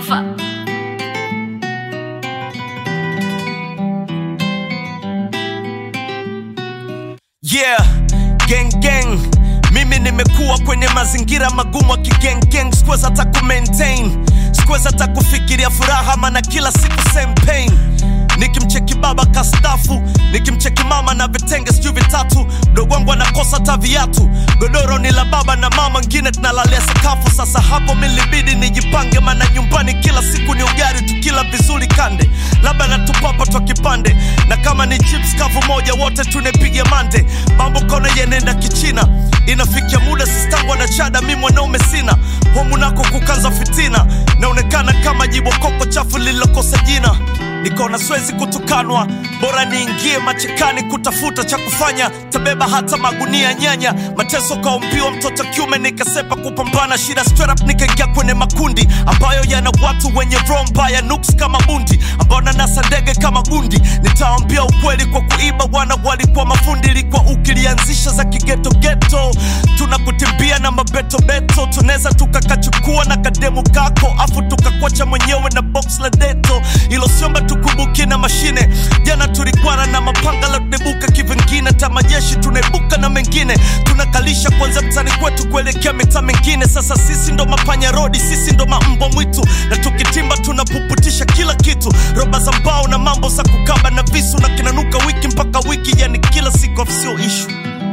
Alpha. Yeah, gang gang. Mimi nimekuwa kwenye mazingira magumu akigeng gang, sikuweza hata ku maintain, sikuweza hata kufikiria furaha, maana kila siku same pain. Nikimcheki baba kastafu, nikimcheki mama na vitenge sijui vitatu, mdogo wangu anakosa hata viatu, godoro ni la baba na mama, ngine tunalalia sakafu. Sasa hapo milibidi nijipange, maana nyumbani kila siku ni ugari, tukila vizuri kande, labda natupapa twa kipande, na kama ni chips kavu moja, wote tunepiga mande. Mambo kona yenenda kichina, inafikia muda sistangu na chada, mi mwanaume sina homu nako kukanza fitina, naonekana kama jibokoko chafu lililokosa jina nikaona siwezi kutukanwa, bora niingie machekani kutafuta cha kufanya, tabeba hata magunia nyanya, mateso kaumbiwa mtoto kiume, nikasepa kupambana shida straight up, nikaingia kwenye makundi ambayo yana watu wenye roho mbaya, nuks kama bundi, ambao nanasa ndege kama gundi. Nitaambia ukweli kwa kuiba, wana walikuwa mafundi, ilikuwa ukilianzisha za kigeto geto, tunakutimbia na mabetobeto, tunaweza tukakachukua na kademu kako, afu tukakwacha mwenyewe na box la deto, ilo siomba tukumbuke na mashine. Jana tulikwana na mapanga la tunebuka kivingine, ta majeshi tunaibuka na mengine, tunakalisha kwanza mtani kwetu kuelekea mitaa mingine. Sasa sisi ndo mapanya rodi, sisi ndo mambo mwitu, na tukitimba tunapuputisha kila kitu, roba za mbao na mambo za kukaba na visu, na kinanuka wiki mpaka wiki, yani kila siku sio issue.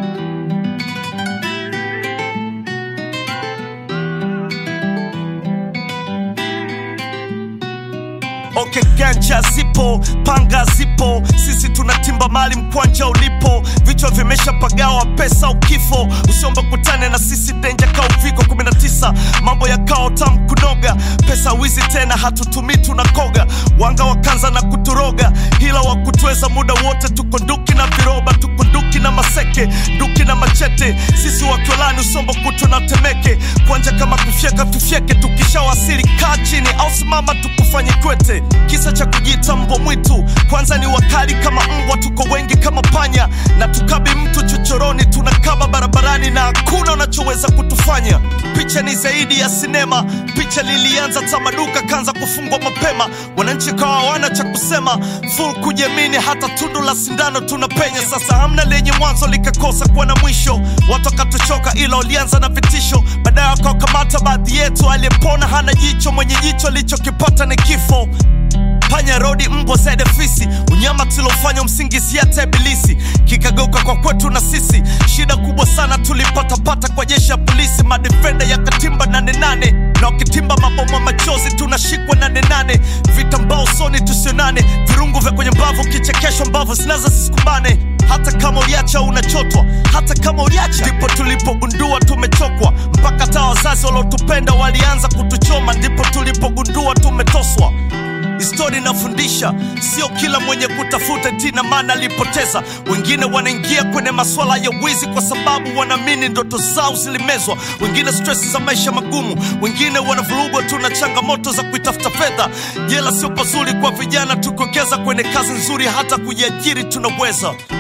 Okay, ganja zipo, panga zipo, sisi tunatimba mali mkwanja ulipo, vichwa vimeshapagawa, pesa ukifo, usiombe kutane na sisi, denja ka uviko 19, mambo ya kao tam kunoga, pesa wizi tena hatutumii tunakoga, wanga wakanza na kuturoga, hila wa kutweza muda wote, tuko nduki na viroba, tuko nduki na maseke, nduki na machete, sisi wakiolani usombo kutu na temeke, kwanja kama kufyeka tufyeke, tukishawasili kaa chini au simama tukufanye kwete kisa cha kujiita mbwa mwitu kwanza ni wakali kama mbwa tuko wengi kama panya na tukabi mtu chochoroni tunakaba barabarani na hakuna unachoweza kutufanya picha ni zaidi ya sinema picha lilianza tamaduka kanza kufungwa mapema wananchi kawa hawana cha kusema full kujiamini hata tundu la sindano tunapenya sasa hamna lenye mwanzo likakosa kuwa na mwisho watu wakatuchoka ila walianza na vitisho baadaye wakawakamata baadhi yetu aliyepona hana jicho mwenye jicho alichokipata ni kifo panya rodi mbwa zaidi fisi unyama tulofanya msingizia hata ibilisi kikageuka kwa kwetu na sisi shida kubwa sana tulipatapata kwa jeshi ya polisi madefenda ya katimba nane nane na wakitimba maboma machozi tunashikwa nane nane vitambaa usoni tusionane virungu vya kwenye mbavu kichekeshwa mbavu zinaza zisikumbane hata kama uliacha unachotwa hata kama uliacha ndipo tulipogundua tumechokwa mpaka hata wazazi waliotupenda walianza kutuchoma ndipo tulipogundua tumetoswa Histori inafundisha sio kila mwenye kutafuta tina maana alipoteza. Wengine wanaingia kwenye masuala ya wizi kwa sababu wanaamini ndoto zao zilimezwa, wengine stress za maisha magumu, wengine wanavurugwa tu na changamoto za kuitafuta fedha. Jela sio pazuri kwa vijana, tukiwekeza kwenye kazi nzuri, hata kujiajiri tunaweza.